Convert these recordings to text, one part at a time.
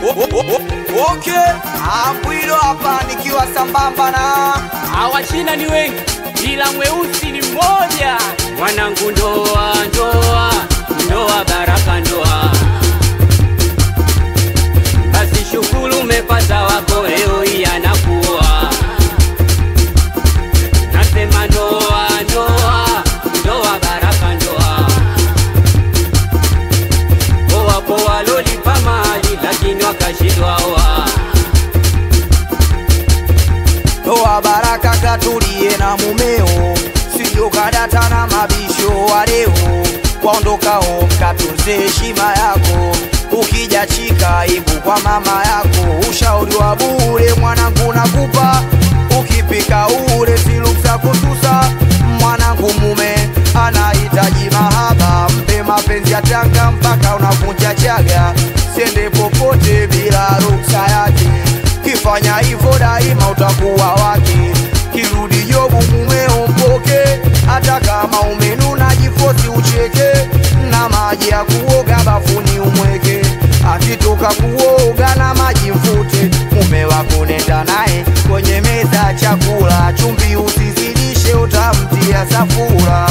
Okay, Ambwilo hapa nikiwa sambamba na Awachina ni wengi ila mweusi ni mmoja. Mwanangu, ndoa ndoa ndoa, baraka ndoa. Basi shukuru umepata wako, leo hii anakuwa nasema ndoa ndoa ndoa, baraka ndoa. Wapo walolipa mali lakini wakashindwa oa. Toa baraka katulie na mumeo, sio kadata na mabisho wa leo. Waondokao mkatunze heshima yako, ukija chika ibu kwa mama yako. Ushauri wa bure mwanangu nakupa, ukipika ule siluksa kutusa. Mwanangu mume anahitaji mahaba, mpe mapenzi ya tanga mpaka unavunja chaga, siende popote bila ruksa yake kifanya hivyo daima utakuwa wake. Kirudi jobu mumeo mpoke, hata kama umenuna jifosi ucheke, na maji ya kuoga bafuni umweke. Akitoka kuoga na maji mfute, mume wako nenda naye kwenye meza ya chakula, chumvi usizidishe, utamtia safura.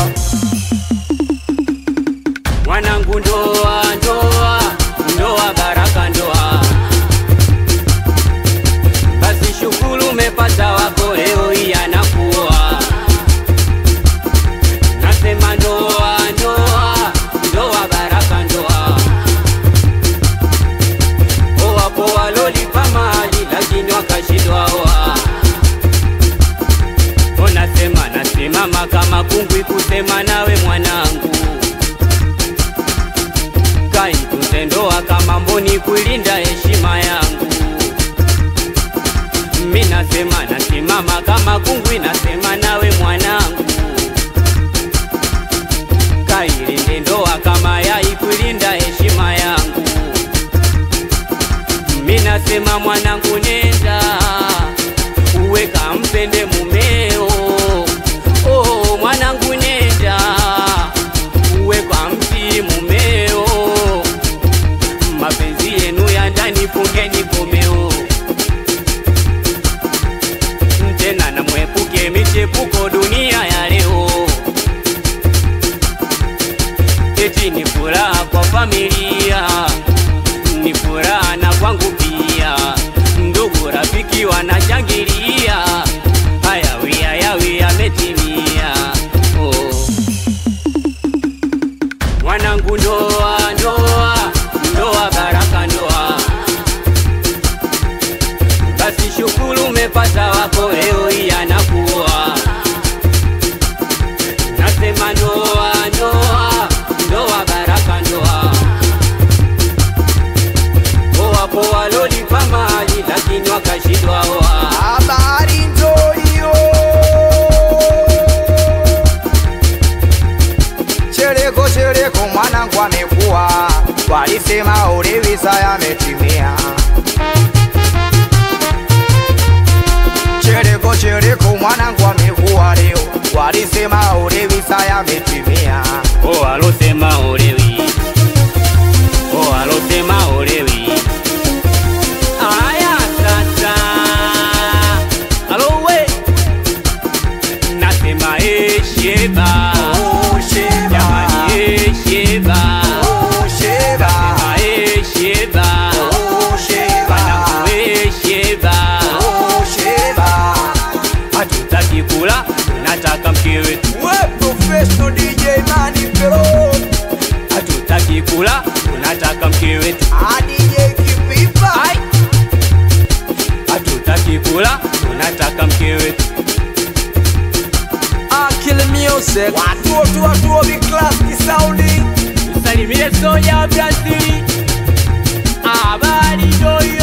Mwanangu, ndoa ndoa ndoa, baraka ndoa. Basi shukuru umepata wako, leo hii anakuwa nasema ndoa ndoa ndoa, baraka ndoa. Wapo walolipa mali lakini wakashindwa oa. Unasema nasimama kama kungwi kusema nawe mwanangu kaitunze ndoa kama mboni kuilinda heshima yangu. Mi nasema nasimama kama kungwi, nasema nawe mwanangu, kailinde ndoa kama yai kuilinda heshima yangu. Mi nasema mwanangu, nenda uwe kampende mumeo. Oh, mwanangu nenda uwe kwa mti mumeo, mapenzi yenu ya ndani fungeni komeo, tena na mwepuke michepuko dunia ya leo. Eti ni furaha kwa familia, ni furaha na kwangu pia, ndugu rafiki wanashangilia, hayawi hayawi yametimia oh. Mwanangu, ndoa ndoa ndoa, baraka ndoa. Basi shukuru umepata wako, leo hii anakuwa nasema ndoa ndoa ndoa, baraka ndoa. Wapo walolipa mali lakini wakashindwa oa. Habari ndo hiyo. Chereko chereko mwanangu amekuwa, walisema ulevi saa yametimia. Chereko chereko mwanangu amekuwa leo, walisema ulevi saa yametimia. Oh, alosema olewi. Oh, alosema olewi. Aya sasa. Alo we. Nasema eh sheba. Oh, sheba. Jamani eh sheba. Oh, sheba. Nasema eh sheba. Oh, sheba. Wanangu eh sheba. Oh, sheba. Hatutaki kula, tunataka mke wetu. We professional DJ Mani Pero Hatutaki kula, tunataka mke wetu. Ah, DJ Kipipa Ai. Hatutaki kula, tunataka mke wetu. Akil Music Watoto watu Big Class Kisaundi Salimie soja wa Brazili, habari ndio hiyo.